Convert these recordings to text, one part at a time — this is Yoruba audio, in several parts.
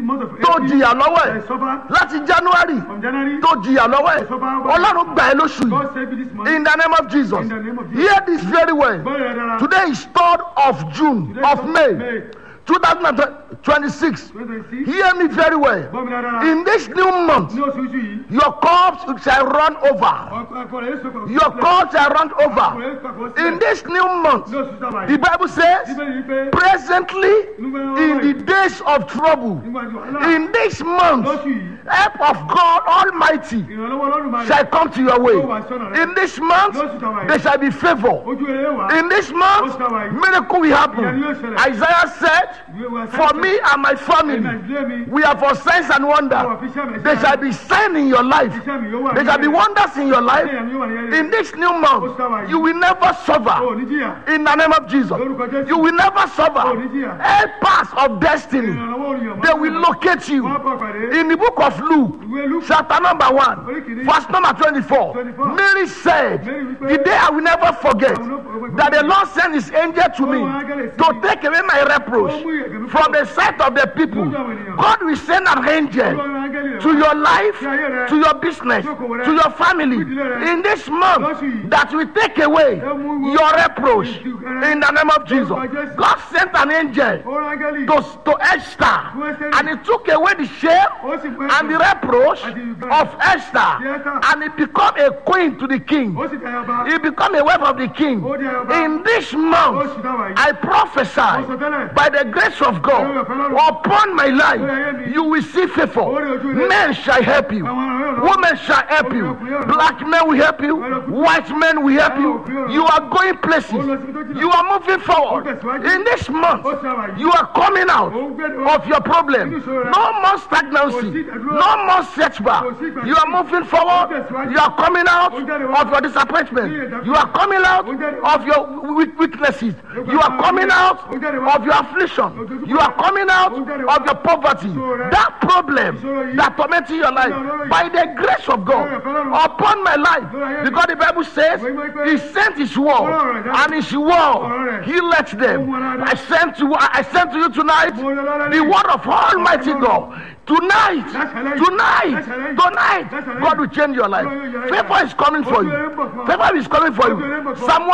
month of tó April, jìyà lọ́wọ́ I ẹ̀ suffer láti january from January. tó jìyà lọ́wọ́ ẹ̀ ọlọ́run gbà ẹ́ lóṣù yìí God save me this month. in the name of jesus In the name of Jesus. hear this very well Gbọ́ ìrẹ́ dára. today is third of june Today of is may May. two thousand and twenty-six 2026. hear me very well Gbọ́ mi dára. in this new month Ní oṣù yìí. your cups shall run over Ọkọ̀ ẹ̀kọ́ rẹ̀ yóò sọ̀kọ̀. your cups shall run Ọkọ̀ over rẹ̀ yóò sọ̀kọ̀ sílẹ̀. in this new month Ní oṣù sábà the yìí. bible says Bíbélì yìí pé presently in the days of trouble nígbà tí wàhálà in this month lóṣù yìí. help of god almighty Ìrànlọ́wọ́ Ọlọ́run máa shall come to your way Yóò wá sọ́nà rẹ̀. in this month Lóṣù táwa yìí. there shall be favour Ojú rere wà. in this month Lóṣù táwa yìí. miracle will happen Ìyanu yóò ṣẹlẹ̀. isaiah said Ìwé wa for sẹ́yìn. me and my Ẹ̀mí family àdúrà mi. we are for signs and Àwọn wonder àfiṣẹ́ mi. there shall be sign in your life Iṣẹ́ mi yóò wà there shall be nílẹ̀. wonders in your life Iṣẹ́ mi yóò wà nílẹ̀. in this new month you will never O suffer ò ní jìyà. in the name of jesus Lórúkọ Jésù. you will never O ò suffer ní jìyà. help pass of destiny Ìrànlọ́wọ́ olùyọ̀. they will locate you Wọ́n á bọ̀ pàdé. in the book of luke Ìwé Lúkù. chapter number one verse number twenty-four 24. mary said Mary wípé, the day i will never forget I will not forget. that the lord sent his angel to me Ọlọ́run áńgẹ́lì sí to mi. take away my reproach Ó mú ìyẹ̀gẹ̀ mi from kúrò. the sight of the people Lójú àwọn ènìyàn. god will send an angel Ọlọ́run áńgẹ́lì rẹ̀ to wá. your life Sí ayé rẹ. to your business Sí okòwò rẹ. to your family Sí ìdílé rẹ. in this month Lóṣù yìí. that will take away Ẹ mú ìwọ- your reproach Ìtú- in the name of jesus Lórúkọ Jésù. god sent an angel Ọlọ́run áńgẹ́lì. to to esther Fún Ẹ́sítérì. and he took away the shame Ó sì fún and the Ẹ́sítérì. reproach Àti ìgbà- of Esther Esther. and he become a queen to the king Ó sì tẹ̀yà ọba. he become a wife of the king Ó di ayaba. in this Ó month sì dáwà yìí. I Ó sọ prophesy tẹ́lẹ̀. by the grace of God Lórí ọ̀fẹ́ Ọlọ́run. upon my Lórí ayé life mi. you will see favor Lórí ojú rẹ. men shall help you Àwọn ọ̀rẹ́ rẹ̀. women shall help you black men will help you white men will help you you are going places you are moving forward in this month Ó sì dáwà yìí. you are coming out Ó ń gbé- of your problem no more stagnancy no more setback you are moving forward you are coming out of your disappointment you are coming out of your weak- weaknesses you are coming out of your affliction you are coming out of your poverty that problem that tormenting your life by the grace of god upon my life because the bible says he sent his word and his word he let them i sent to i sent to you tonight the word of almighty god tonight tonight tonight god will change your life favor is coming for you favor is coming for you psalm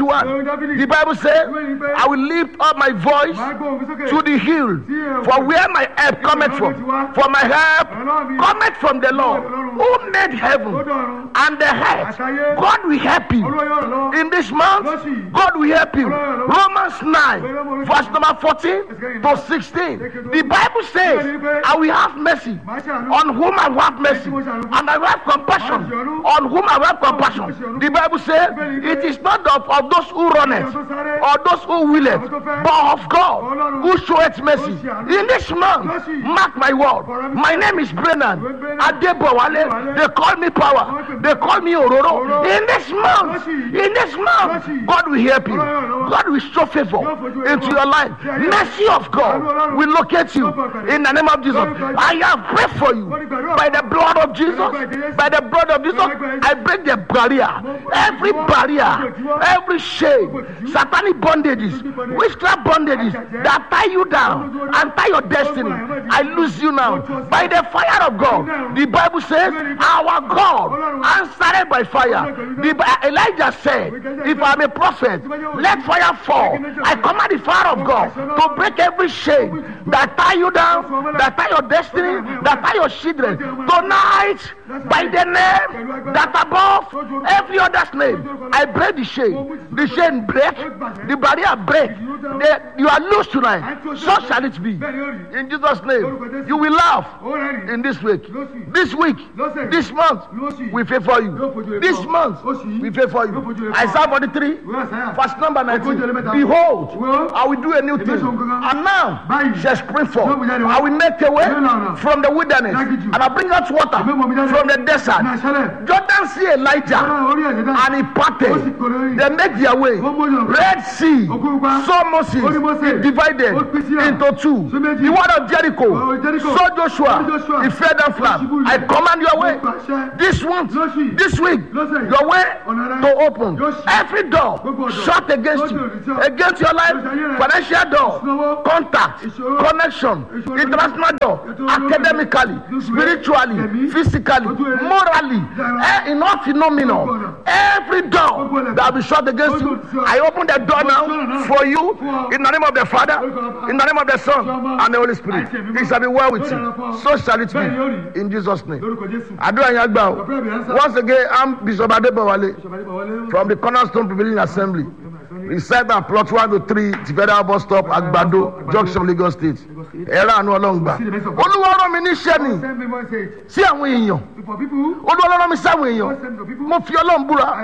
121 the bible says i will lift up my voice Máa gbọ́ òfin sókè. to the hill for where my help cometh from for my help cometh from the lord who made heaven and the earth god will help you Olúwa yóò ràn lọ́wọ́. in this month god will help you romans 9 verse number 14 to 16 the bible says i will have mercy Máa ṣàánú. on whom i will have mercy and i will have compassion on whom i will have compassion the bible says it is not of, of those who run it or those who will it but of god who showeth mercy in this month mark my word my name is brennan adebowale they call me power they call me ororo in this month in this month god will help you god will show favor into your life mercy of god will locate you in the name of jesus i have prayed for you by the blood of jesus by the blood of jesus i break the barrier every barrier every shame satanic bondages witchcraft bondages that tie you down and tie your destiny i lose you now by the fire of god the bible says our god answered by fire the, Bi- elijah said if i'm a prophet let fire fall i command the fire of god to break every shame that tie you down that tie your destiny that tie your children tonight by the name that above every other's name i break the chain the chain break the barrier break the, you are loose tonight so shall it be in jesus name you will laugh Ó rẹ́rìn. in this week this week this month we favor you this month we favor you isaiah 43 Ìwé Àsáyà. verse number 19 behold i will do a new thing and now shall spring forth i will make a way from the wilderness and i bring out water from the desert Ní àṣálẹ̀. jordan see elijah Ọlọ́run orí ẹ̀jẹ̀ náà. and he parted they make their way red sea so moses he divided into two the word of jericho so joshua he fed them flat i command your way this month this week your way to open every door shut against you against your life financial door contact connection international door academically spiritually physically morally eh, in all phenomenon every door that be shut against you i open the door now for you in the name of the father in the name of the son and the holy spirit it shall be well with you so shall it be in jesus name lórúkọ jésù. àdúrà yẹn gbà o once again i'm bishop adebowale ìṣọ̀bà nípa wọlé. from the cornerstone prevailing assembly reside and plot one to three tifeda bus stop agbado junction lagos state ẹ̀rọ àánú ọlọ́ngbà olúwa rán mi níṣẹ́ ni send me message sí àwọn èèyàn for people. olúwa rán mi sáwọn èèyàn send to people. mo fi ọlọ́run búra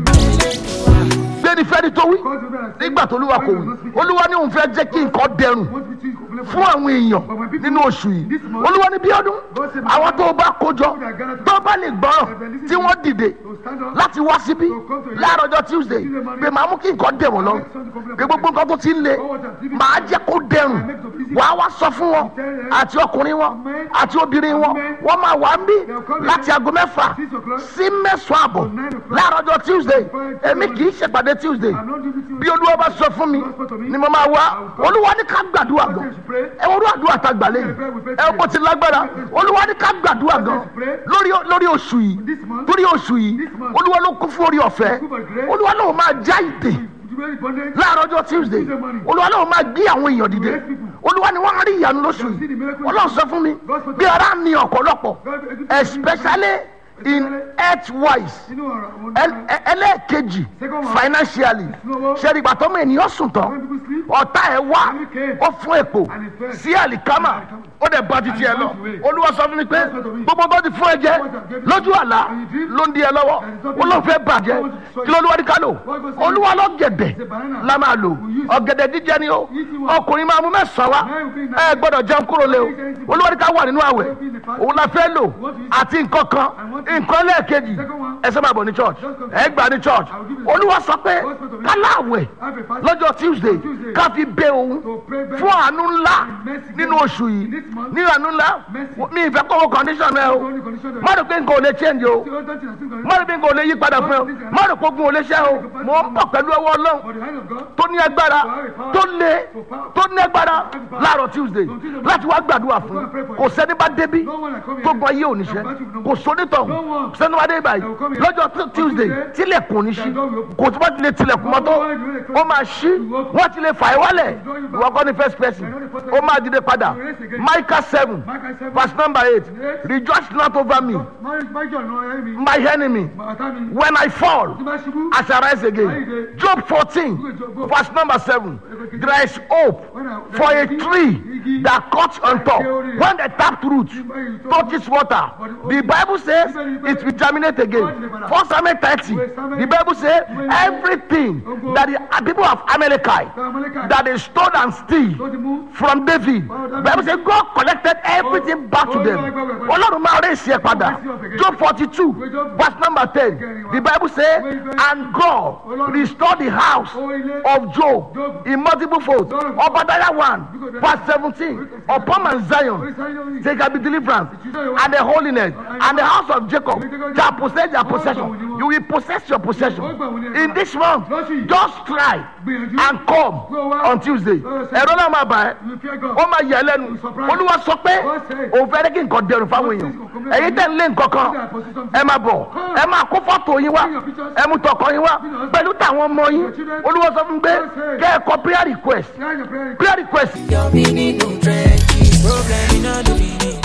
gbéni fẹ́ni tó wí Because you better say- nígbà tó olúwa kò wí olúwa ní òun fẹ́ jẹ́ kí nǹkan dẹrùn Want me to complain fún àwọn èèyàn nínú oṣù yìí olúwa ní bí ọdún àwọn tó o bá kójọ tó o bá lè gbọ́rọ̀ tí wọ́n dìde to stand up. láti wá síbí láàárọ̀ ọjọ́ tuesday pé màá mú kí nǹkan dẹ̀ wọ́n lọ pé gbogbo nǹkan tó ti ń le màá jẹ́ kó dẹrùn wàá wá sọ fún wọn àti ọkùnrin wọn àti obìnrin wọn wọ́n máa wà ń bí láti aago mẹ́fà sí mẹ́sàn-án àbọ̀ láàárọ̀ ọjọ́ tuesday èmi kì í ṣèpàdé tuesday I'm not giving you. bí olúwa bá sọ fún mi ni mo máa wá olúwa ní ká gbàdúrà gan ẹ wọ́n rú àdúrà tá a gbà lẹ́yìn ẹ kò ti lágbára olúwa ní ká gbàdúrà gan lórí lórí oṣù yìí lórí oṣù yìí olúwa ló kún fún orí ọ̀fẹ́ olúwa náà máa já ìdè You very bondage. láàárọ̀ ọjọ́ tuesday olúwa náà máa gbé àwọn èèyàn dìde olúwa ni wọ́n á rí ìyanu lóṣù yìí ọlọ́run sọ fún mi bí ara ní ọ̀pọ̀lọpọ̀ especially in health wise Inú ọ̀rọ̀ àwọn ẹl- ẹ- ẹlẹ́ẹ̀kejì financially ṣẹ́ni ìgbà tọ́mọ ènìyàn sùn tán when people sleep. ọ̀tá ẹ̀ wá ó fún èpò sí àlìkámà ó dẹ̀ bá titi ẹ lọ olúwa sọ fún mi pé gbogbo bó ti fún ẹ jẹ lójú àlá ló ń di ẹ lọ́wọ́ ó ló fẹ́ bàjẹ́ kí ló lúwa ní ká lò olúwa ló gẹ̀dẹ̀ la máa lò ọ̀gẹ̀dẹ̀ jíjẹ ni ó ọkùnrin máa mú mẹ́sàn-án wá ẹ gbọ́dọ̀ jẹun kúrò lé o olúwa ní ká wà nínú àwẹ̀ òun la fẹ́ lò àti nǹkan kan nǹkan lẹ́ẹ̀kejì ẹ sábà bọ̀ ní church ẹ gbà ní church olúwa sọ pé káláwẹ̀ lọ́jọ́ tuesday ká fi bẹ òun fún àánú ńlá nínú oṣù yìí ní àánú ńlá mi ìfẹ́ kọ́wọ́ condition ẹ o má rò pé nǹkan ò lè change o See, all that thing, I think, má rò pé nǹkan ò lè yí padà fún ẹ o má rò pé ogun ò lè ṣẹ́ o mo ń bọ̀ pẹ̀lú ọwọ́ ọlọ́run For the hand of God. tó ní agbára tó lé tó ní agbára láàárọ̀ tuesday láti wá gbàdúrà fún kò sẹ́ni bá débi tó gbọ́ ayé oníṣẹ́ kò sónítọ̀hún sẹ́ni wá dé báyìí lọ́jọ́ tu- tuesday tilẹ̀kùn ní sí kò tó bá ti lè tilẹ̀kùn mọ́tò ó máa ṣí wọ́n ti lè fà é wálẹ̀ ìwọ kọ́ ni first person ó máa dìde padà micah seven verse number eight rejoice not over me Marriage, my joy, no enemy. my enemy My attorney. when i fall Tí bá ṣubú. I shall rise again. Job 14, verse number 7. There is hope for a tree that cuts on top. When the tapped root touches water, the Bible says it will germinate again. First Samuel 30, the Bible says everything that the people of Amalekite that they stole and Tó steal ti mú. from David. Bible says God collected everything back to them. Ọlọ́run máa rẹ̀ sí ẹ padà. Job forty two verse number ten the Bible say and God restored the house of Job in multiple folds. Obadiah one verse seventeen upon Mount Zion there shall be deliverance and the holiness and the house of Jacob shall possess their possession. You will possess your possession. In this month just try and come on Tuesday. Ẹ̀rọ náà máa bà ẹ́ You fear God. ó máa yẹ lẹ́nu olúwa sọ pé òun fẹ́ kí nǹkan dẹrùn fáwọn èèyàn ẹ̀yin tẹ̀ ń lé nǹkan kan ẹ máa bọ̀ ẹ máa kó fọ́tò yín wá ẹ mú tọkọ yín wá pẹ̀lú táwọn ọmọ yín olúwa sọ fún mi pé kẹ́ ẹ kọ prayer request Hear your prayer. prayer request Your meaning no trenches. Problem in all the meaning.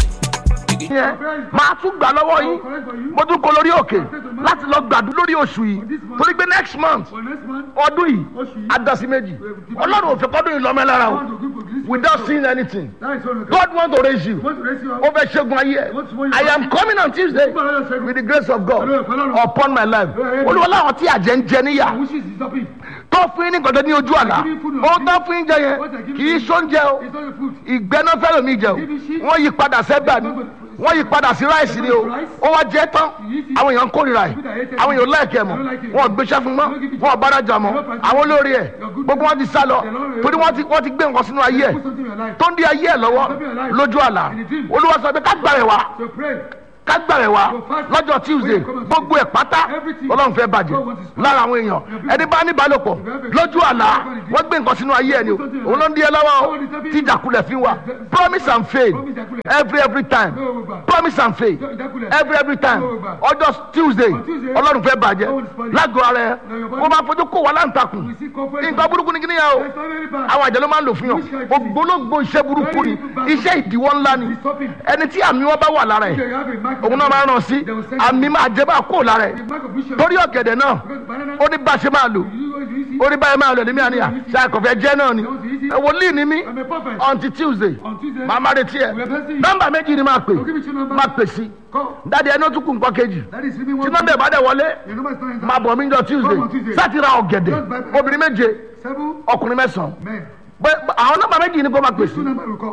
yẹn máa tún gbà lọ́wọ́ yín mo tún kọ lórí òkè láti lọ gbàdúrà lórí oṣù yìí torí pé next month For next month, ọdún yìí adasi méjì ọlọ́run ò fẹ́ kọ́dún yìí lọ́mọ ẹ lára I o want to give you this. without seeing anything That is all. you can- God want to raise you. Want to raise you up. ó fẹ́ ṣẹ́gun ayé ẹ̀ I am coming on Tuesday with the grace of God upon my life olúwa láwọn tí àjẹ́ ń jẹ níyà Wishes is stopping. tó fún yín ní gbọdọ̀ ní ojú àlá ó tó fún yín jẹ yẹn kì í sóúnjẹ o It's not the food. ìgbẹ́ná fẹ́ràn mi jẹ o wọ́n yí padà sẹ́gbà ni wọ́n yí padà sí ráìsì ni o ó wá jẹ́ tán àwọn èèyàn ń kórìíra ẹ̀ àwọn èèyàn láìkẹ́ ẹ̀ mọ́ wọn ò gbéṣẹ́ fún mọ́ wọn ò bárajà mọ́ àwọn olórí ẹ̀ gbogbo wọn ti sá lọ torí wọ́n ti wọ́n ti gbé nǹkan sínú ayé ẹ̀ Put something in your life. tó ń di ayé ẹ̀ lọ́wọ́ lójú àlá olúwa sọ pé ká gbà rẹ̀ wá So pray. kágbàrẹ̀ wa lọ́jọ́ tuesday gbogbo ẹ̀ pátá ọlọ́run fẹ́ bàjẹ́ lára àwọn èèyàn ẹni bá ní ìbálòpọ̀ lójú àlá wọ́n gbé nǹkan sínú ayé ẹ̀ ni o òun ló ń di ẹ lọ́wọ́ o tí ìjàkulẹ̀ fi wà promise and faith every every time promise and faith every every time ọjọ́ tuesday ọlọ́run fẹ́ bàjẹ́ lágọ̀ọ́ ara ẹ kó máa fojú kó wà láǹtakùn nǹkan burúkú ni kí ni yà o àwọn àjẹ́ ló máa ń lò fún yàn ògbólógbò iṣẹ́ burúkú ni iṣẹ́ ìdíwọ́ ńlá ni ẹni tí àmì wọn bá wà lára ẹ̀ òun náà máa ràn sí àmì máa jẹ́ bá kó lára ẹ̀ torí ọ̀gẹ̀dẹ̀ náà ó ní bá a ṣe máa lò ó ní báyìí máa lò ní mí àníyà ṣe àkọ́fẹ́ jẹ́ náà ni wòlíì ni mí until tuesday màá má retí ẹ nọ́mbà méjì ni máa pè máa pè sí dáadé ẹni ó tún kù nǹkan kejì tí nọ́mbà ìbàdàn wọlé máa bọ̀ mí jọ tuesday sátìrà ọ̀gẹ̀dẹ̀ obìnrin méje ọkùnrin mẹ́sàn-án àwọn nọ́mbà méjì ni kò máa pè sí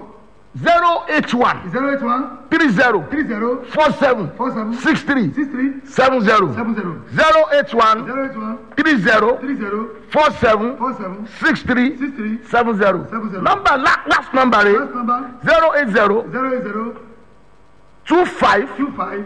zero eight one zero eight one three zero three zero four seven four seven six three six three seven zero seven zero zero eight one zero eight one three zero three zero four seven four seven six three six three seven zero Seven zero. number la last number last rẹ number zero eight zero zero eight zero two five two five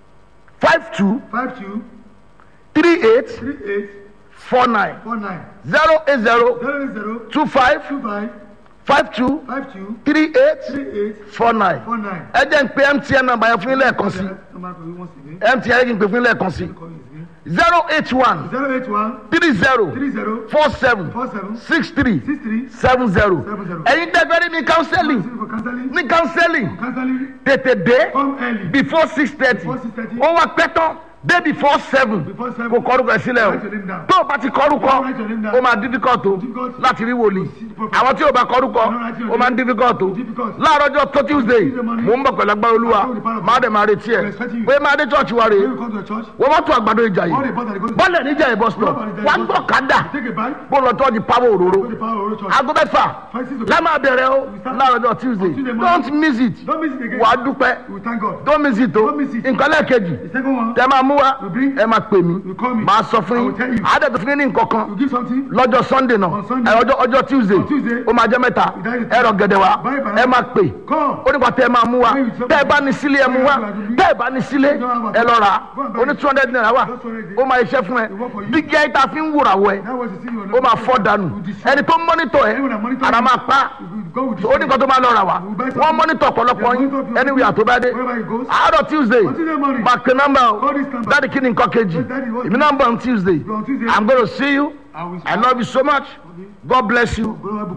five two five two three eight three eight four nine four nine zero eight zero zero eight zero two five two five five two five two three eight three eight four nine four nine. ẹ jẹ́ ń pe mtn number yẹn fún yín lẹ́ẹ̀kan sí Number for you once again. mtn yẹn kí n pè fún yín lẹ́ẹ̀kan sí Call you again. zero eight one Zero eight one three zero three zero four seven four seven six three six three seven zero Seven zero. ẹ̀yin dẹ́gbẹ́rẹ́ ní counseling for counseling. ní counseling Counseling. tètè dé Come early. before six thirty Before 6:30. ó wá pẹ́ tán dé before seven Before seven. kò kọ́rùkọ ẹ̀ sílẹ̀ o Write your name down. tó o bá ti kọ́rùkọ Write your name down. ó máa difficult o Difficult. láti rí wòlíì see the prophet. àwọn tí o bá kọ́rùkọ No, write your ó máa ń name. difficult o Difficult. láàárọ̀ ọjọ́ tó tuesday Tuesday morning. mò ń bọ̀ pẹ̀lú agbára olúwa I told the power of máa God. dẹ̀ máa retí ẹ̀ I'm expecting you. pé máa dé church wa rè When you come to the church, wọ́n mọ́tò àgbàdo ìjà all the yìí bus that go to bọ́lẹ̀ níjà ìbọn stop Bọ́lẹ̀ níjà wá ìbọn gbọ́ stop. kádà take a bike, bó lọ tọ́jú pàwọ́ òróró go to the power of the church. aago mẹ́fà Five, six o'clock. lámà bẹ̀rẹ̀ o láàárọ̀ ọjọ́ tuesday Tuesday morning. don't miss it Don't miss it again. wà á dúpẹ́ We thank God. don't miss it o Don't miss it. nǹkan lẹ́ẹ̀kejì The second one, tẹ máa mú wa You bring- ẹ máa pè mí You call me. máa sọ fún I yín will tell you. àádọ́tò fún yín ní nǹkan kan you give something. lọ́jọ́ sunday náà On Sunday. ẹ ọjọ́ ọjọ́ tuesday On Tuesday. ó máa jẹ́ mẹ́ta That is- ẹ rọ gẹ̀dẹ̀ wa Buy banana. ẹ máa pè Come. ó nípa tẹ ẹ máa mú wa When you- tẹ ẹ bá ní sílé ẹ mú wa tẹ ẹ bá ní sílé ẹ lọ rà á Go and buy ó ní it. two hundred naira wa Just 200. ó máa iṣẹ́ fún ẹ It work for you. dígí ẹ ta fi ń wúra wọ ẹ That was the thing you ó máa fọ́ dànù You destroy. ẹni tó mọ́nítọ̀ ẹ Anyone that monitor ara you, máa pa you go with ó ní nǹkan tó máa lọ rà wá You buy something. wọ́n mọ́nítọ̀ ọ̀pọ̀lọpọ̀ Yeah, yín monitor people. anywhere tó bá dé Wherever he goes. àárọ̀ tuesday On Tuesday morning. máa pe nọ́mbà o Call this number. dáàdi kí ni nǹkan kejì Yes, daddy, what- èmi náà ń bọ̀ on tuesday On Tuesday. i'm gonna see you I will- i love you so much god bless you Go-